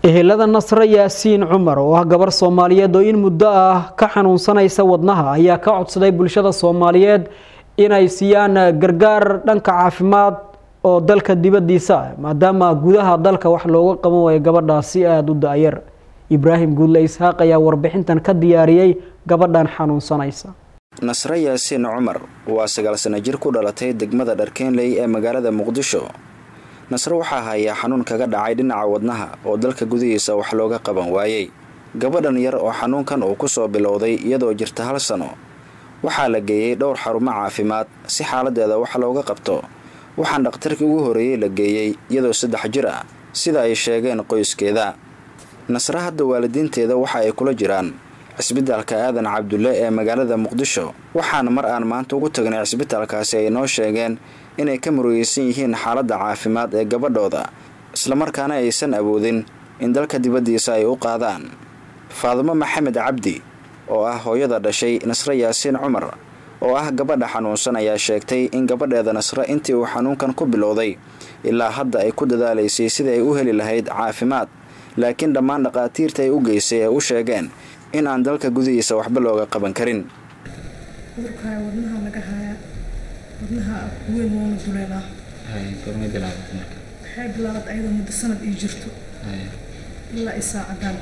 ehelada nasre yaasiin cumar oo ah gabar soomaaliyeed oo in muddo ah ka xanuunsanaysa wadnaha ayaa ka codsaday bulshada soomaaliyeed inay siiyaan gargaar dhanka caafimaad oo dalka dibadiisa ah maadaama gudaha dalka wax looga qaban waayo gabadhaasi aada u da-yar ibraahim guudle isxaaq ayaa warbixintan ka diyaariyey gabadhan xanuunsanaysa nasre yaasiin cumar waa sagaal sano jir ku dhalatay degmada dharkeenley ee magaalada muqdisho nasre waxaa hayaa xanuun kaga dhacay dhinaca wadnaha oo dalka gudihiisa wax looga qaban waayey gabadhan yar oo xanuunkan uu kusoo bilowday iyadoo jirta hal sano waxaa la geeyey dhowr xarumo caafimaad si xaaladeeda wax looga qabto waxaan dhakhtarkii ugu horreeyey la geeyey iyadoo saddex jir ah sida ay sheegeen qoyskeeda nasre hadda waalidiinteeda waxa ay kula jiraan cisbitaalka aadan cabdulle ee magaalada muqdisho waxaana mar aan maanta ugu tagnay cisbitaalkaasi ay noo sheegeen inay ka murugeysan yihiin xaaladda caafimaad ee gabadhooda islamarkaana aysan awoodin in dalka dibaddiisa ay u qaadaan faadimo maxamed cabdi oo ah hooyada dhashay nasre yaasiin cumar oo ah gabadha xanuunsan ayaa sheegtay in gabadheeda nasre intii uu xanuunkan ku bilowday ilaa hadda ay ku dadaalaysay sidai ay u heli lahayd caafimaad laakiin dhammaan dhaqaatiirta ay u geysay ay u sheegeen in aan dalka gudihiisa waxba looga qaban karin cudurkaa wadnaha laga hayaa wadnaha weyn woona duleelaa waxay bilaabat ayadoo muddo sanad ii jirto ilaa i saacadaan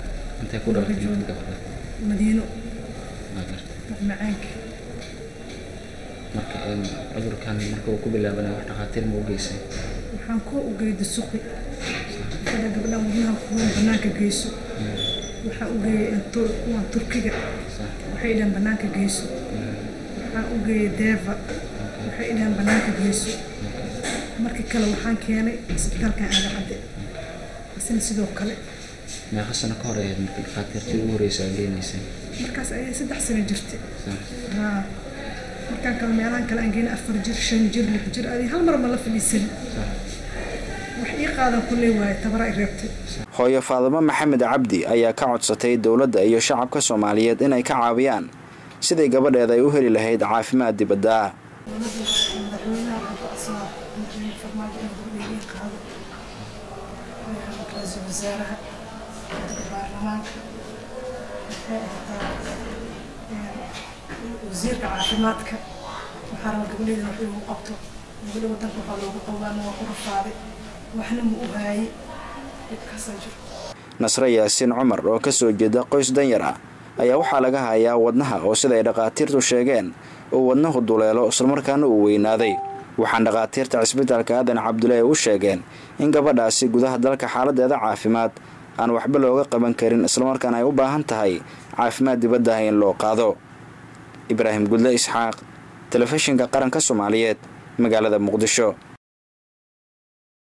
madiino macmacaanka marka cudurkan marka uu ku bilaabana wax dhakhaatiir ma u geysay waxaan koo u geeyay dusuqi fadha gabdhaan wadnaha kuwan banaanka geyso waxaan u geeyay kuwan turkiga waxay dhahan banaanka geyso waxaan u geeyay deeva waxay dhahan banaanka geyso markii kale waxaan keenay isbitaalkan aaga cadde isna sidoo kale meeqa sano ka hor ayaad markii dhakhaatiirtii ugu horreysa aad geynaysay markaas ayay saddex sano jirtay haa markaan kale meelahan kale aan geynay afar jir shan jir lix jir adi hal mar ma la fadhiisan wax ii qaadan kulley waaye tabara i reebtay hooyo faadimo maxamed cabdi ayaa ka codsatay dowladda iyo shacabka soomaaliyeed inay ka caawiyaan siday gabadheeda ay u heli lahayd caafimaad dibadda ah wasaaraha baarlamaanka wasiirka caafimaadka waxaa raba gabadheeda wax igu qabto gabadha wadanka waxaa loogu qabaana waa ku rafaaday waxna ma u haayay dhibkaasaa jiro nasre yaasiin cumar oo ka soo jeeda qoys danyar ah ayaa waxaa laga hayaa wadnaha oo sida ay dhakhaatiirtu sheegeen uu wadnahu duleelo islamarkaana uu weynaaday waxaan dhakhaatiirta cisbitaalka aadan cabdulle ay u sheegeen in gabadhaasi gudaha dalka xaaladeeda caafimaad aan waxba looga qaban karin islamarkaana ay u baahan tahay caafimaad dibadda ah in loo qaado ibraahim gudle isxaaq telefishinka qaranka soomaaliyeed magaalada muqdisho